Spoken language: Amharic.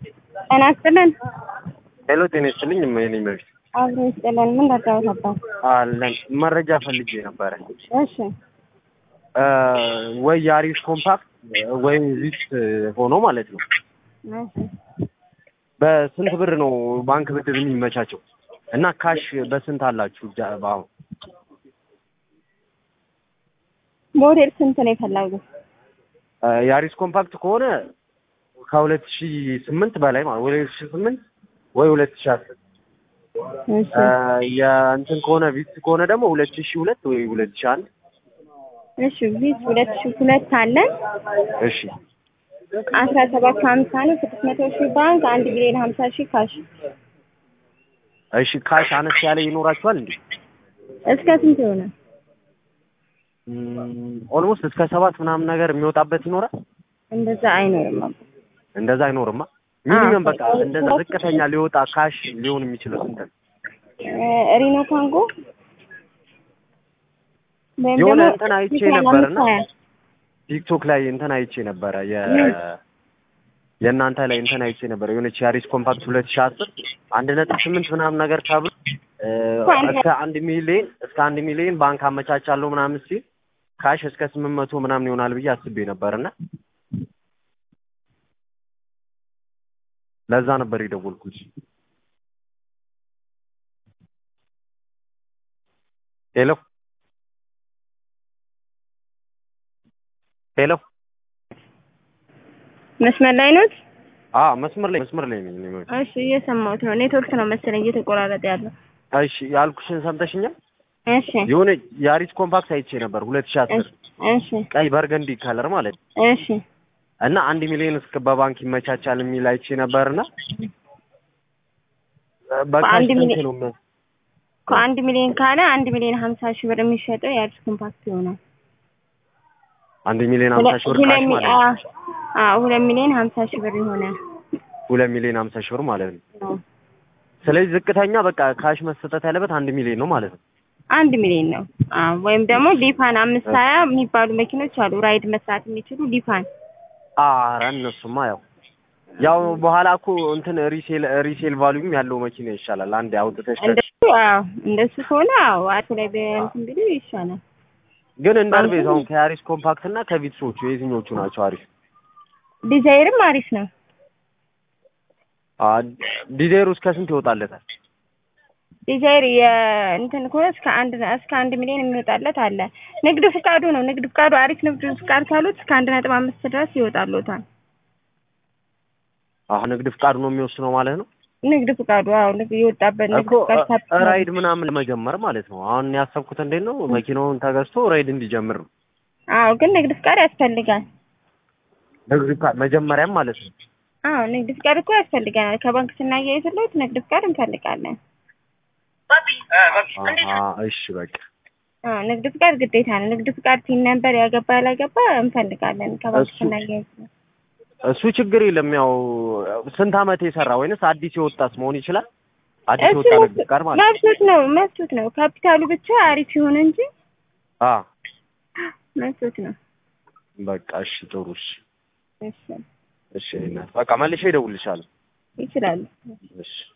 ጤና ይስጥልን። ሄሎ ጤና ይስጥልኝ። የኔ መቤት አብሮ ይስጥልን። ምን ረዳሁት አባት? አለን መረጃ ፈልጌ ነበረ። እሺ እ ወይ የአሪፍ ኮምፓክት ወይም ዚት ሆኖ ማለት ነው። እሺ በስንት ብር ነው ባንክ ብድር የሚመቻቸው? እና ካሽ በስንት አላችሁ? ጃ- በአሁን ሞዴል ስንት ነው የፈለጉት? እ የአሪስ ኮምፓክት ከሆነ ከሁለት ሺ ስምንት በላይ ማለት ሁለት ሺ ስምንት ወይ ሁለት ሺ አስር እሺ የእንትን ከሆነ ቪት ከሆነ ደግሞ ሁለት ሺ ሁለት ወይ ሁለት ሺ አንድ እሺ ቪት ሁለት ሺህ ሁለት አለን እሺ አስራ ሰባት ከሀምሳ ነው ስድስት መቶ ሺህ ባንክ አንድ ሚሊዮን ሀምሳ ሺህ ካሽ እሺ ካሽ አነስ ያለ ይኖራችኋል እንዴ? እስከ ስንት ይሆናል? ኦልሞስት እስከ ሰባት ምናምን ነገር የሚወጣበት ይኖራል። እንደዛ አይኖርም አባ። እንደዛ አይኖርማ። ሚኒመም በቃ እንደዛ ዝቅተኛ ሊወጣ ካሽ ሊሆን የሚችለው ስንት ነው? እ ሪኖ ካንጎ ወይም የሆነ ደግሞ እንትን አይቼ ቲታን ነበርና አምስት ሀያ ቲክቶክ ላይ እንትን አይቼ ነበረ የ የእናንተ ላይ እንትን አይቼ ነበረ የሆነች ያሪስ ኮምፓክት ሁለት ሺህ አስር አንድ ነጥብ ስምንት ምናምን ነገር ተብሎ እ እስከ አንድ ሚሊዮን እስከ አንድ ሚሊዮን ባንክ አመቻቻለሁ ምናምን ሲል ካሽ እስከ ስምንት መቶ ምናምን ይሆናል ብዬ አስቤ ነበርና ለዛ ነበር የደወልኩት። ሄሎ ሄሎ መስመር ላይ ኖት? አ መስመር ላይ መስመር ላይ ነኝ። እኔ እሺ እየሰማሁት ነው። ኔትወርክ ነው መሰለኝ እየተቆራረጠ ያለው። እሺ ያልኩሽን ሰምተሽኛል? እሺ የሆነ የአሪስ ኮምፓክት አይቼ ነበር ሁለት ሺህ አስር እሺ ቀይ በርገንዲ ከለር ማለት ነው እሺ እና አንድ ሚሊዮን እስከ በባንክ ይመቻቻል የሚል አይቼ ነበርና በካሽ በአንድ ስንት ሚሊዮን- ነው ምን- ከአንድ ሚሊዮን ካለ አንድ ሚሊዮን ሀምሳ ሺህ ብር የሚሸጠው የአዲስ ኮምፓክት ይሆናል። አንድ ሚሊዮን ሀምሳ ሺህ ብር ሁለት ካሽ ሚ- ማለት ነው። አ- አዎ ሁለት ሚሊዮን ሀምሳ ሺህ ብር ይሆናል። ሁለት ሚሊዮን ሀምሳ ሺህ ብር ማለት ነው። አዎ። ስለዚህ ዝቅተኛ በቃ ካሽ መሰጠት ያለበት አንድ ሚሊዮን ነው ማለት ነው። አንድ ሚሊዮን ነው። አዎ ወይም ደግሞ ሊፋን አምስት ሀያ የሚባሉ መኪኖች አሉ ራይድ መስራት የሚችሉ ሊፋን ኧረ እነሱማ ያው ያው በኋላ እኮ እንትን ሪሴል ሪሴል ቫሉዩም ያለው መኪና ይሻላል። አንድ አውጥተሽ ከ- እንደሱ አዎ እንደሱ ከሆነ አዎ አቶ ላይ በእንትን ቢሉ ይሻላል። ግን እንዳልቤት አሁን ከያሪስ ኮምፓክት እና ከቪትሶቹ የትኞቹ ናቸው አሪፍ? ዲዛይርም አሪፍ ነው። አ ዲዛይሩ እስከ ስንት ይወጣለታል? ዲዛይር የእንትን ከሆነ እስከ አንድ እስከ አንድ ሚሊዮን የሚወጣለት አለ። ንግድ ፍቃዱ ነው። ንግድ ፍቃዱ አሪፍ ንግድ ፍቃድ ካሉት እስከ አንድ ነጥብ አምስት ድረስ ይወጣሉታል። አሁን ንግድ ፍቃዱ ነው የሚወስነው ማለት ነው ንግድ ፍቃዱ አዎ ንግድ የወጣበት ንግድ እኮ ፍቃድ እ- ካፒታል ራይድ ምናምን ለመጀመር ማለት ነው። አሁን ያሰብኩት እንዴት ነው መኪናውን ተገዝቶ ራይድ እንዲጀምር ነው። አዎ ግን ንግድ ፍቃድ ያስፈልጋል። ንግድ ፍቃድ መጀመሪያም ማለት ነው። አዎ ንግድ ፍቃድ እኮ ያስፈልገናል። ከባንክ ስናያይዝለት ንግድ ፍቃድ እንፈልጋለን። አሀ እሺ በቃ አዎ ንግድ ፍቃድ ግዴታ ነው። ንግድ ፍቃድ ቲን ነበር ያገባ ያላገባ እንፈልጋለን ከባንክ እሱ- ስናያይዝለት። እሱ ችግር የለም። ያው ስንት አመት የሰራ ወይንስ አዲስ የወጣት መሆን ይችላል? አዲስ እሱ የወጣ ንግድ ፍቃድ ማለት ነው። መብቱት ነው መብቱት ነው። ካፒታሉ ብቻ አሪፍ ይሁን እንጂ አ መብቱት ነው። በቃ እሺ ጥሩ እሺ እሺ እሺ እናት በቃ መልሼ እደውልልሻለሁ። ይችላሉ። እሺ